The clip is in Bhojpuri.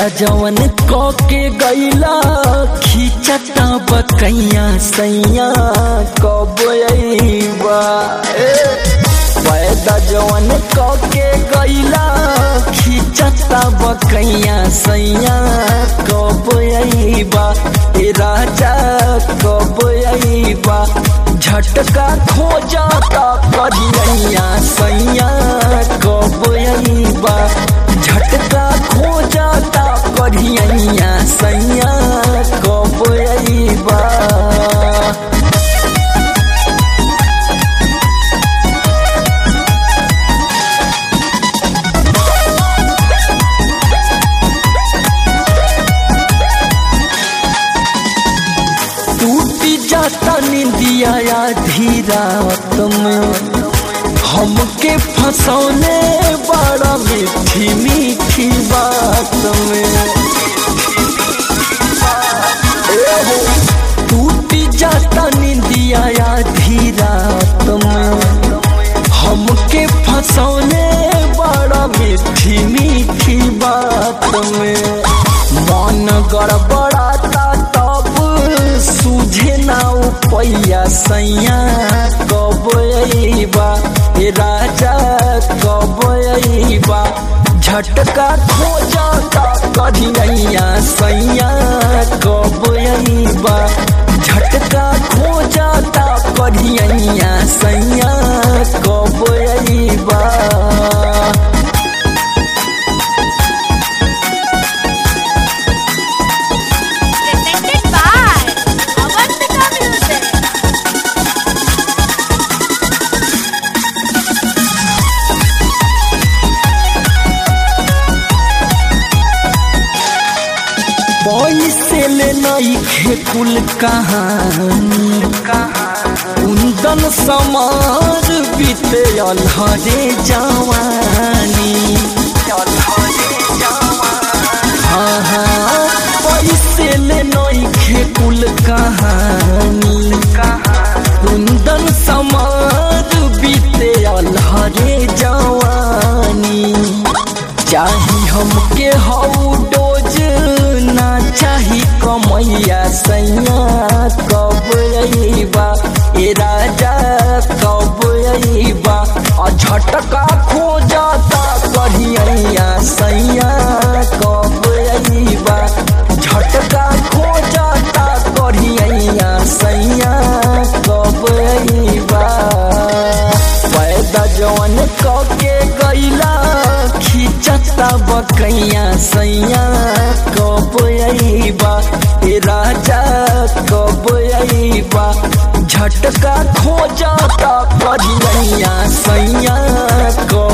पैदा जवन क के गईला खींचता बकैया सैया कब अइबा ए, पैदा जवन क के गईला खींचता बकैया सैया कब अइबा ए राजा कब अइबा झटका खोजता करिया सैया कब अइबा झटका खोजता करिया सैया कब अइबा टूटी जाता निंदिया आधी रात में हमके फंसौने बड़ा मीठी मीठी बात में ए हो, टूटी जाता निंदिया आधी रात में हमके फंसौने बड़ा मीठी मीठी बात में मन गड़बड़ाता तब सूझे ना पैया सैया कब अइबा ए राजा कब अइबा झटका खोजता कढ़िया सैया कब अइबा झटका खोजता कढ़िया सैया कब अइबा presented by Avantika Music. पैसे ले नई कुल कहानी कुंदन समार बीते अलहरे जवानी हाँ हाँ पैसे ले नई कुल कहानी कुंदन समार बीते अलहरे जवानी चाही हमके हऊ डोज ना चाही कमैया सैया कब अइबा ए राजा कब अइबा आ झटका खोजता कढ़िया सैया कब अइबा झटका खोजता कढ़िया सैया कब अइबा पैदा जवन क के गईला खींचता बकैया सैया कब अइबा ए राजा कब अइबा झटका खोजता करिया सैया कब